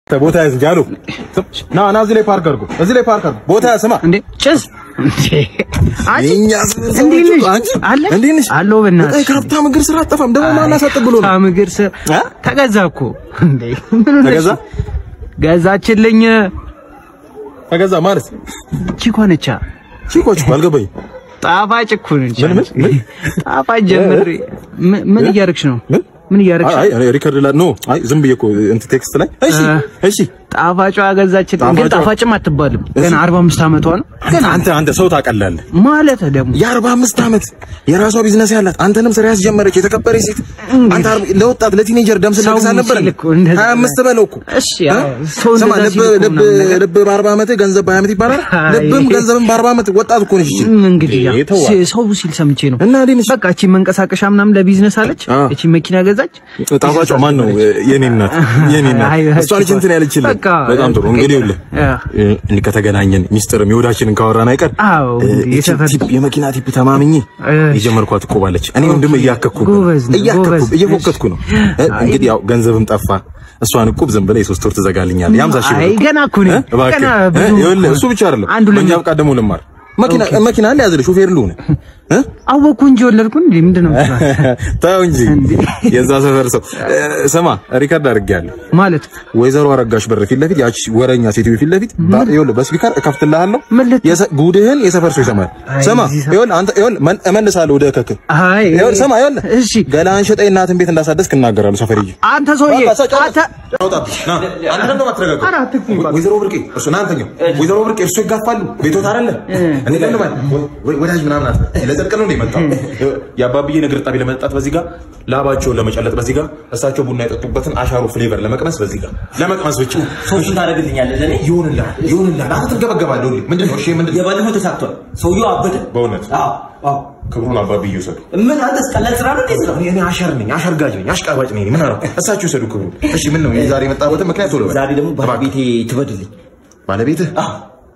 ቦታ ያዝ እንጂ አሉ ና ና እዚህ ላይ ፓርክ አድርጎ እዚህ ላይ ፓርክ አድርጎ ቦታ ያዝ ስማ እንዴ ጭስ እንዴ አንቺ የእኛ እንዴት ነሽ? አንቺ አለ እንዴት ነሽ? አለሁ በእናትሽ በቃ ከሀብታም እግር ስራ አጠፋም ደግሞ ማን አሳጥብ ብሎ ነው ሀብታም እግር ስር እ? ተገዛ እኮ እንዴ ምን ሆነሽ? ተገዛ? ገዛችልኝ ተገዛ ማለት ቺኮ ነቻ ቺኮች እኮ አልገባኝም ጣፋጭ እኮ ነች ምን ምን ምን ጣፋጭ ጀምሬ ምን- ምን እያደረግሽ ነው ምን ምን እያደረግሽ አይ አይ ሪከርድ ላይ ኖ አይ ዝም ብዬ እኮ እንትን ቴክስት ላይ እሺ እ። እሺ ጣፋጯ ገዛችልኝ ግን ጣፋጯ- ጣፋጭም አትባልም ገና 45 ዓመቷ ነው ግን አንተ አንተ ሰው ታቀላለህ ማለት ደግሞ የአርባ አምስት ዓመት የራሷ ቢዝነስ ያላት አንተንም ስራ ያስጀመረች የተከበረች ሴት አንተ አርባ- ለወጣት ለቲኔጀር ደም ስለግስ ሰው አልነበረም ሲል እኮ እንደዛ ሀያ አምስት በለው እኮ እሺ ያው እ? ሰው ስማ እንደዛ ልብ ሲል እኮ ልብ ምናምን ነገር ልብ በአርባ ዓመት ገንዘብ በሀያ ዓመት ይባላል አይ። ልብም ገንዘብም በአርባ ዓመት ወጣት እኮ ነች ይችል ም እንግዲህ ያው ይተዋል። ሲ- ሰው ሲል ሰምቼ ነው እና እንዴት ነሽ? በቃ እቺ መንቀሳቀሻ ምናምን ለቢዝነስ አለች አ። እቺ መኪና ገዛች ጣፋጯ ማን ነው የኔ እናት የኔ እናት አይ፣ እሷ ልጅ እንትን ያለችልህ በቃ በጣም ጥሩ እንግዲህ ይኸውልህ አ። እንዲህ ከተገናኘን ሚስጥርም የወዳችንን ካወራን አይቀር አዎ፣ እ፣ እንግዲህ እቺ የሰፈር ቲፕ የመኪና ቲፕ ተማምኜ እ። የጀመርኳት እኮ ባለች እኔ ወንድም እያከኩ ነው ጎበዝ ነህ፣ እያከኩ ጎበዝ። እየፎከትኩ ነው እ፣ እንግዲህ ያው ገንዘብም ጠፋ እሷን እቁብ ዝም ብለህ የሶስት ወር ትዘጋልኛለህ የሀምሳ ሺህ ብር አይ እቁብ። ገና እኮ ነኝ እ፣ እባክህ ገና እ፣ ብዙ ይኸውልህ እሱ ብቻ አይደለም አንዱ በእኛ ለምን ብቃት ደግሞ ልማር መኪና መኪና አለ ያዝልህ ሾፌር ልሁን እ አወኩ እንጂ ወለድኩ እንዴ ምንድን ነው የምትለው? ተው እንጂ የዛ ሰፈር ሰው እ፣ ስማ ሪከርድ አድርጌያለሁ ማለት ወይዘሮ አረጋሽ በር ፊት ለፊት ያቺ ወረኛ ሴትዮ ፊት ለፊት ባ- ይኸውልህ በስፒከር እከፍትልሃለሁ ምን ልት- የሰ- ጉድህን የሰፈር ሰው ይሰማል አይ፣ ስማ እዚህ ሰፈር- ይኸውልህ አንተ ይኸውልህ መን- እመልሳለሁ ወደ እከክ አይ ይኸውልህ ስማ ይኸውልህ እሺ ገላህን ሸጠኝ እናትን ቤት እንዳሳደስክ እናገራለሁ ሰፈርዬ አንተ ሰውዬ በቃ ሰ- አንተ አውጣብኝ። ና፣ አንተ ደግሞ አትረጋጋም። ኧረ አትግፉኝ በቃ። ወይዘሮ ብርቄ እርሱ ና አንተኛው ወይዘሮ ብርቄ እርሱ ይጋፋሉ ቤቶት አይደለ እኔ ለምን ወዳጅ ምናምን አት ለዘርቅ ነው እንደ የመጣው የአባብዬ እግር ጣቢ ለመጠጣት በዚህ ጋር ላባቸውን ለመጨለጥ በዚህ ጋር እሳቸው ቡና የጠጡበትን አሻሮ ፍሌቨር ለመቅመስ በዚህ ጋር ለመቅመስ ብቻ ሶስቱን ታደርግልኛለህ ለእኔ ይሁንልሃል ይሁንልሃል አንተ ትገበገባለህ ሁሌ ምንድን ነው እሺ ምንድን ነው የባለፈው ተሳክቷል ሰውየው አበደ በእውነት አዎ አዎ ክብሩን አባብዬ ይውሰዱ ምን አንተስ ቀላል ስራ ነው እንዴት ነው እኔ እኔ አሸር ነኝ አሸርጋጅ ነኝ አሽቃባጭ ነኝ ምን አደረኩ እሳቸው ይውሰዱ ክብሩን እሺ ምን ነው ዛሬ የመጣበትን ምክንያት ቶሎ በል ዛሬ ደግሞ እባክህ። ባለቤቴ ትበድልኝ ባለቤትህ አዎ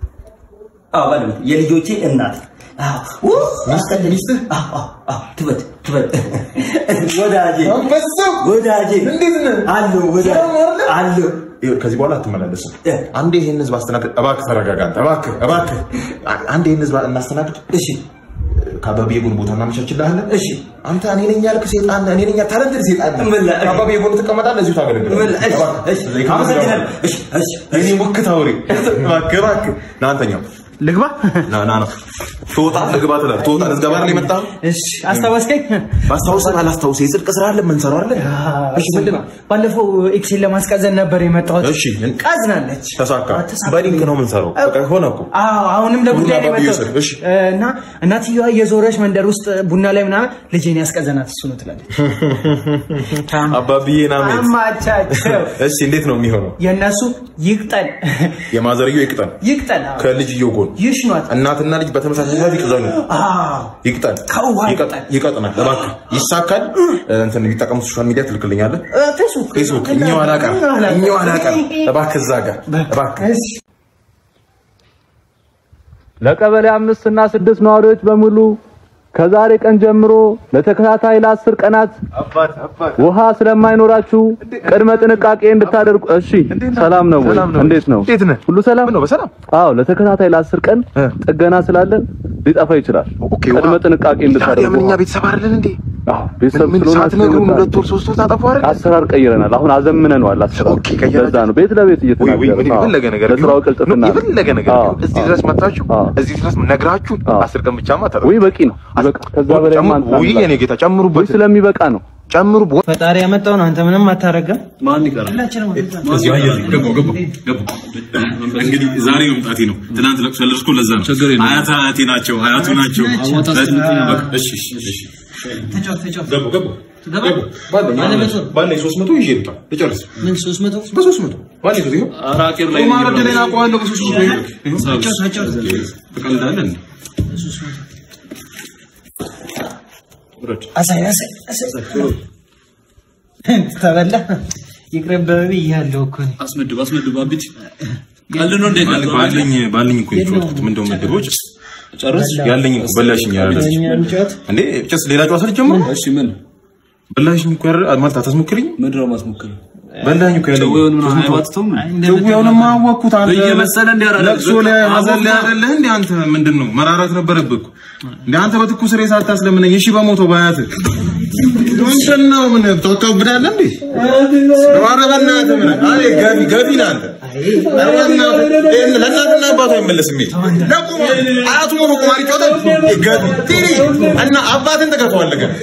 አዎ ባለቤቴ የልጆቼ እናት አዎ ው- ሚስትህ ሚስትህ አዎ አዎ አዎ ትበድ ትበድ ወዳጄ አንበሳው! ወዳጄ እንዴት ነህ? አለሁ ወዳጄ አለሁ ይኸው ከዚህ በኋላ አትመላለስም። እ። አንዴ ይሄን ህዝብ አስተናግድ። እባክህ ተረጋጋ አንተ። እባክህ እባክህ አንዴ ይሄን ህዝብ እናስተናግድ። እሺ ከአባብዬ ጎን ቦታ እናመቻችልሃለን። እሺ አንተ እኔ ነኝ ያልክ ሴጣን ነህ። እኔ ነኝ ታለንትድ ሴጣን ነህ። ምን ላ- ከአባብዬ ጎን ትቀመጣለህ፣ እዚሁ ታገለግላለህ። ምን ላ- እሺ እሺ እባክህ። አመሰግናለሁ እሺ እሺ የእኔ ሙክት አውሬ እባክህ እባክህ ና አንተኛው ልግባ ና ና ና ትወጣ ልግባ ትላለህ። ትወጣ ልዝገባ አይደል የመጣኸው? እሺ አስታወስከኝ ባስታውስህ ባላስታውስህ የጽድቅ ስራ አለ የምንሰራው አለ። እሺ ምንድን ነው ባለፈው ኤክሴል ለማስቀዘን ነበር የመጣሁት እሺ ቀዝናለች ተሳካ። ተሳካ። በሊንክ ነው የምንሰራው። በቃ ሆነ እኮ አዎ አሁንም ለጉዳይ ነው ቡና ባቢ የመጣሁት ይውሰድ፣ እሺ። እና እናትየዋ የዞረች መንደር ውስጥ ቡና ላይ ምናምን ልጄን ያስቀዘናት እሱ ነው ትላለች አባብዬ ና ሜት አማቻቸው እሺ እንዴት ነው የሚሆነው? የእነሱ ይቅጠን የማዘርየው ይቅጠን ይቅጠን አዎ። ከልጅየው ጎን ይሽኗት እናትና ልጅ በተመሳሳይ ሰዓት ይቅዘኑ። አዎ ይቅጠን ከውሃ ይቀጥ- ይቅጠን። ይቀጥናል። እባክህ ይሳካል። እንትን የሚጠቀሙት ሶሻል ሚዲያ ትልክልኛለህ። እ፣ ፌስቡክ ፌስቡክ እኛው አላቀር እኛው አላቀር እባክህ እዛ ጋር እባክህ እሺ ለቀበሌ አምስት እና ስድስት ነዋሪዎች በሙሉ ከዛሬ ቀን ጀምሮ ለተከታታይ ለአስር ቀናት ውሃ ስለማይኖራችሁ ቅድመ ጥንቃቄ እንድታደርጉ። እሺ፣ ሰላም ነው ወይ? እንዴት ነው? እንዴት ነህ? ሁሉ ሰላም ነው በሰላም አዎ፣ ለተከታታይ ለአስር ቀን እ። ጥገና ስላለ ሊጠፋ ይችላል። ኦኬ ቅድመ ውሃ- ጥንቃቄ እንድታደርጉ። ታዲያ ምን እኛ ቤተሰብ አይደለን እንዴ? አዎ፣ ቤተሰብ ምን ስለሆናችሁ ሳትነግሩን ይመጣል። ሁለት ወር ሶስት ወር ታጠፉ አይደል? አሰራር ቀይረናል። አሁን አዘምነነዋል። አሰራር ኦኬ፣ ቀየራችሁ? ለዛ ነው ቤት ለቤት ወይ ወይ ምን እየተናገረ የፈለገ ነገር ለስራው ቢሆን- ቅልጥፍና ነው። የፈለገ ነገር አዎ፣ ቢሆን እዚህ አዎ። ድረስ መጣችሁ አዎ። እዚህ ድረስ ነግራችሁን አዎ። አስር ቀን ብቻማ ታጠፉ። ውይ በቂ ነው። ይበቃ። ከዛ በላይ ጨምሩ- ማንሳት ውይ የኔ ጌታ ወይ ጨምሩበት ስለሚበቃ ነው። ጨምሩ ፈጣሪ ያመጣውን አንተ ምንም አታረገም ማን ይቀራል? እንግዲህ ዛሬ መምጣቴ ነው። ትናንት ለቅሶ ያለቅስኩ ለዛ ነው። አያት አያቴ ናቸው፣ አያቱ ናቸው። በቃ እሺ፣ እሺ፣ እሺ። ገቡ፣ ገቡ፣ ገቡ። ባለኝ ሶስት መቶ ይዤ ልውጣ ልጨርስ። ምን ሶስት መቶ በሶስት መቶ ባለኝ ሶስት ይኸው አራቄር ላይ ማረድ ላይ አውቀዋለሁ በሶስት መቶ ይኸው። ትቀልዳለህ እንዴ? ውረድ። አሳይ አሳይ አሳይ ተበላ ይቅርብህ ብያለሁ እኮ እኔ። አስመድብ፣ አስመድብ። አብጭ ቀልድ ነው እንዴ? ቀልድ ባለኝ ባለኝ እኮ የጨዋታሁት ምን እንደው መድቦች ጨርስ። ያለኝ እኮ በላሽኝ ያለች እኛ እንጫወት እንዴ ጭስ ሌላ ጨዋታ ልጀምር እሺ፣ ምን በላሽኝ እኮ ያረ ማለት አታስሞክሪኝ ምንድን ነው ማስሞክር? በላኝ እኮ ያለው ጭዌውን ምናምን አይባትተውም? ጭዌውንማ አወቅኩት። አንተ እየመሰለ እንዲህ አላለም። ለቅሶ ላይ ሀዘን ላይ አይደለህ እንዴ አንተ? ምንድን ነው መራራት ነበረብህ እኮ እንደ አንተ በትኩስ ሬሳ አታስለምነኝ። እሺ በሞተው በአያትህ ምንድን ነው ምን ታካብዳለህ እንዴ? ኧረ በእናትህ ምን አይ ገቢ ገቢ ነህ አንተ። ኧረ በእናትህ ይሄን ለእናትና አባቱ አይመለስም። ይሄ ለቁማ አያቱ ሙሉ ቁማር ይጫወታል። ገቢ ትሪ እና አባትን ትገፋዋለህ ገቢ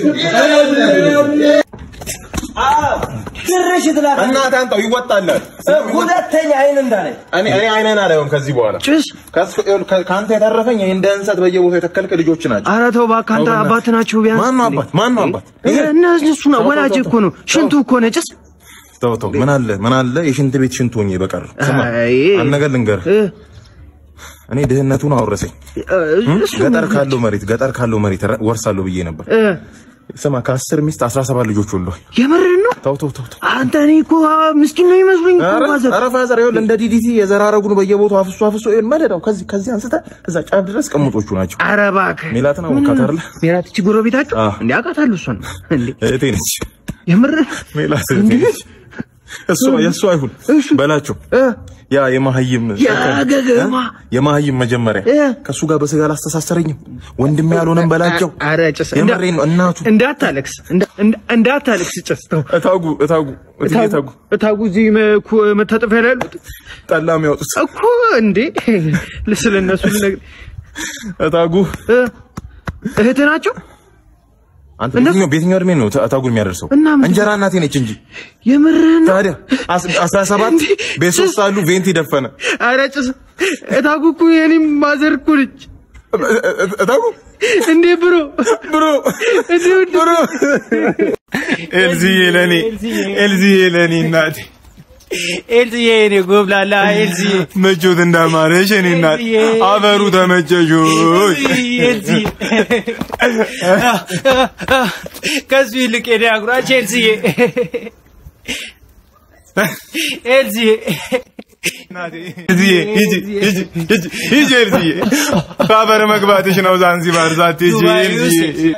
ግርሽ ትላለህ። እናትህ አንተው ይወጣልሃል። ሁለተኛ አይን እንዳላይ እኔ እኔ አይነን አላየውም ከዚህ በኋላ ጭስ ከሱ- ከ- ከአንተ የተረፈኝ እንደ እንሰት በየቦታው የተከልክ ልጆች ናቸው። ኧረ ተው እባክህ አንተ አባት ናችሁ ቢያንስ ማን ነው አባት? ማን ነው አባት? እነሱ ነው ወላጅ እኮ ነው ሽንቱ እኮ ነው ጭስ ተው ተው፣ ምን አለ ምን አለ የሽንት ቤት ሽንት ሆኜ በቀር ስማ፣ አይ። አንድ ነገር ልንገርህ። እ፣ እኔ ድህነቱን አወረሰኝ። እ፣ እሱ ገጠር ካለው መሬት ገጠር ካለው መሬት ረ- ወርሳለሁ ብዬ ነበር። እ፣ ስማ ከአስር ሚስት አስራ ሰባት ልጆች ወልዷል። የምርህን ነው ተው ተው ተው ተው። አንተ እኔ እኮ ምስኪን ነው ይመስሉኝ እኮ ኧረ ማዘር ኧረ ፋዘር ይኸውልህ እንደ ዲዲቲ የዘራረጉን በየቦታው አፍሶ አፍሶ ይኸውልህ መደዳው ከዚህ ከዚህ አንስተህ እዛ ጫፍ ድረስ ቅምጦቹ ናቸው። ኧረ እባክህ ሜላትን አወቃት አይደለ? ሜላት እቺ ጎረቤታችሁ አዎ። እንዴ አውቃታለሁ እሷን እንዴ እህቴ ነች። የምርህ ሜላት እህቴ ነች። እሷ የእሷ አይሁን በላቸው እ፣ ያ የማህይም ያገገማ የማህይም መጀመሪያ እ። ከእሱ ጋር በስጋ አላስተሳሰረኝም። ወንድሜ ያልሆነም በላቸው። ኧረ ጭስ የምሬን ነው። እናቱ እንዳታለቅስ እንዳ- እንዳ- እንዳታለቅስ ጭስ ተው እታጉ እታጉ እትዬ እታጉ እታጉ እዚህ መኩ- መታጠፊያ ላይ ያሉት ጠላ የሚያወጡት እኮ እንዴ ስለ እነሱ ልነግርህ እታጉ እ፣ እህት ናቸው አንተ በየትኛው በየትኛው እድሜ ነው እታጉን የሚያደርሰው? እና ምን- እንጀራ እናቴ ነች እንጂ የምርህን ነው ታዲያ አስ- አስራ ሰባት እንዴ! ቤት ሶስት አሉ ቬንቲ ደፈነ ኧረ ጭስ እታጉ እኮ የኔም ማዘር እኮ ነች እታጉ እንዴ ብሮ ብሮ እንዴ ውድ ብሮ ኤልዚዬ ለኔ ኤልዚዬ ለኔ እናቴ ኤልዝዬ የኔ ጎብላላ ኤልዝዬ መቾት እንዳማረሽ እኔ እናት አፈሩ ተመቸሽ ሆይ ኤልዝዬ ከሱ ይልቅ የኔ አጉራች ኤልዝዬ ኤልዝዬ ኤልዚዬ ሂጂ ሂጂ ሂጂ ሂጂ ኤልዚዬ በአፈር መግባትሽ ነው ዛንዚባር ሳትሄጂ ኤልዚዬ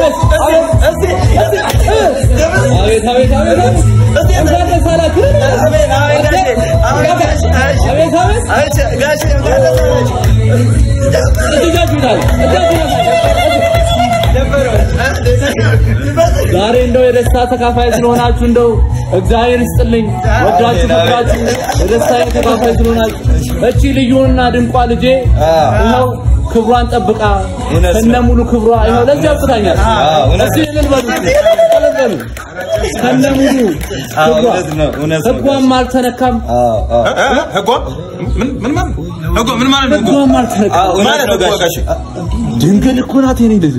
ዛሬ እንደው የደስታ ተካፋይ ስለሆናችሁ እንደው እግዚአብሔር ይስጥልኝ። ወዳችሁ ፈቅዳችሁ የደስታ ተካፋይ ስለሆናችሁ እቺ ልዩና ድንቋ ልጄ ይኸው ክብሯን ጠብቃ ከነ ሙሉ ክብሯ ይኸው ለዚህ አብቅታኛል። እስቲ እልል በሉ እስቲ፣ እልል በሉ ከነ ሙሉ ክብሯ ህጓም አልተነካም፣ ህጓ ምን ምን ማለት ነው? ህጓ ምን ማለት ነው? ህጓም አልተነካም። ማለት ህጓ ጋሽ ድንግል እኮ ናት የኔ ልጅ።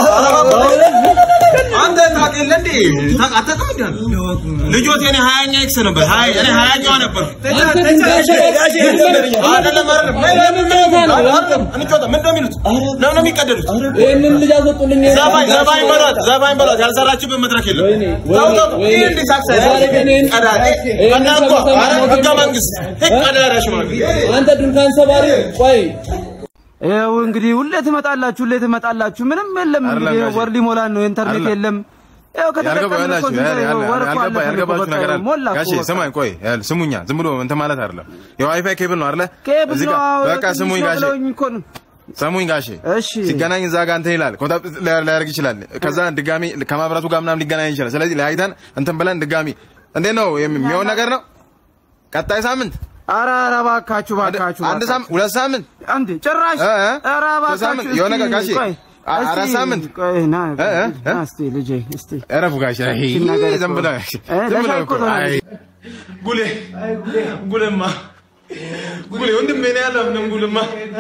አንተ ታውቅ የለ እንዴ? ታውቅ አታውቅም እንዴ? አንተ? ልጆት የኔ ሀያኛ ኤክስ ነበር። ሀያ እኔ ሀያኛዋ ነበር። አንተ ድንግል አይደለም አይደለም አይደለም። እንጫወታ ምን እንደሚሉት ለምን ነው የሚቀደዱት? ይህንን ልጅ አስወጡልኝ። ዘፋኝ ዘፋኝ በሏት ዘፋኝ በሏት። ያልሰራችበት መድረክ የለም። ወይኔ፣ ተው ተው ወይኔ፣ ይህ እንዲህ ሳክስ ዛሬ ግን ይህን- ቀዳዳ ይህን ቀዳ እኮ ሰብሰባ ኧረ ሞገድ ህገ ነው። መንግስት ህግ ቀዳዳ ሽማግሌ አንተ ድንኳን ሰባሪ ቆይ ይኸው እንግዲህ ሁሌ ትመጣላችሁ፣ ሁሌ ትመጣላችሁ። ምንም የለም እንግዲህ ጋሼ። ወር ሊሞላን ነው። ኢንተርኔት አይደለም። የለም። ይኸው ከተጠቀምን እኮ ስንት ይኸው ወር እኮ አለፈን እኮ ያልገባችሁ በቃ ነገር ይኸው ሞላ አለ። እኮ ጋሼ በቃ። ስማኝ፣ ቆይ ያል- ስሙኛ፣ ዝም ብሎ እንትን ማለት አይደለም። የዋይፋይ ኬብል ነው አይደለ? ኬብል እዚህ ነው ጋር አዎ፣ በቃ ትንሽ ስሙኝ ነው ጋሼ፣ ብለውኝ እኮ ነው። ስሙኝ ጋሼ። እሺ ሲገናኝ እዛ ጋር እንትን ይላል ኮንታክት ሊያደርግ ይችላል። ከዛ ድጋሚ ከማብራቱ ጋር ምናምን ሊገናኝ ይችላል። ስለዚህ ለያይተን እንትን ብለን ድጋሚ እንዴት ነው የሚሆን ነገር ነው። ቀጣይ ሳምንት ኧረ ኧረ እባካችሁ እባካችሁ አንድ ሳምንት ሁለት ሳምንት አንዴ ጭራሽ እ እ? ኧረ ሶስት ሳምንት እባካችሁ የሆነ እስቲ ነገር ጋሼ፣ ቆይ፣ አ- እስቲ አራት ሳምንት ቆይ ና እ እ? ና እስቲ ልጄ እስቲ እረፉ ጋሼ። አይ ነገር እኮ- ዝም ብለው እ፣ ዝም ብለው ለሻይ እኮ እኮ ነው። አይ ጉሌ ጉሌማ ጉሌ ወንድሜ ነው ያለው ምንም ጉልማ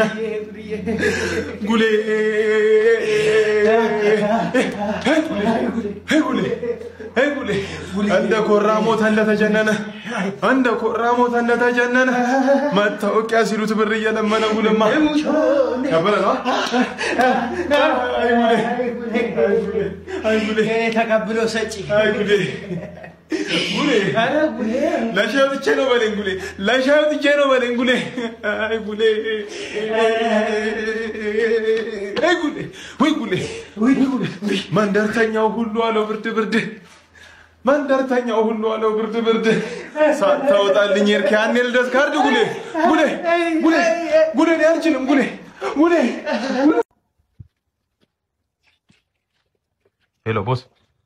ጉሌ ጉሌ እንደ ኮራ ሞተ እንደተጀነነ እንደ ኮራ ሞተ እንደተጀነነ መታወቂያ ሲሉት ብር እየለመነ ጉልማ ከበረ ነው አይ ጉሌ አይ ጉሌ ተቀብሎ ሰጪ አይ ጉሌ ጉሌ ለሻይ ወጥቼ ነው በለኝ ጉሌ ለሻይ ወጥቼ ነው በለኝ ጉሌ አይ ጉሌ አይ ጉሌ ወይ ጉሌ ወይ ጉሌ መንደርተኛው ሁሉ አለው ብርድ ብርድ መንደርተኛው ሁሉ አለው ብርድ ብርድ ሳታወጣልኝ ሄድክ ያኔ ልደት ካርድ ጉሌ ጉሌ ጉሌ ጉሌ እኔ አልችልም ጉሌ ጉሌ ሄሎ ቦስ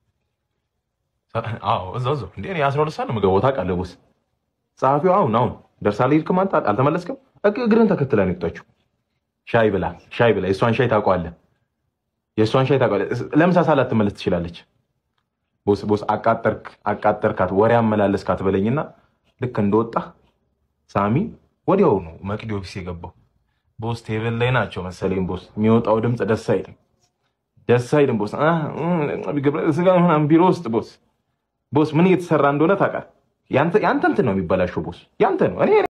አዎ እዛው እዛው እንዴ እኔ አስራ ሁለት ሰዓት ነው የምገባው ታውቃለህ ቦስ ጸሐፊው አሁን አሁን ደርሳ አልሄድክም አንተ አልተመለስክም እግ- እግርህን ተከትላ ነው የወጣችው ሻይ ብላ ሻይ ብላ የእሷን ሻይ ታውቀዋለህ የእሷን ሻይ ታውቀዋለህ ለምሳ ሰዓት ላትመለስ ትችላለች ቦስ ቦስ አቃጠርክ አቃጠርካት ወሬ አመላለስካት በለኝና ልክ እንደወጣ ሳሚ ወዲያው ነው መቅዲ ኦፊስ የገባው ቦስ ቴብል ላይ ናቸው መሰለኝ ቦስ የሚወጣው ድምፅ ደስ አይልም ደስ አይልም ቦስ አ እ ገብረ ስጋ ምናምን ቢሮ ውስጥ ቦስ ቦስ ምን እየተሰራ እንደሆነ ታውቃለህ ያንተ ያንተ እንትን ነው የሚበላሸው ቦስ ያንተ ነው እኔ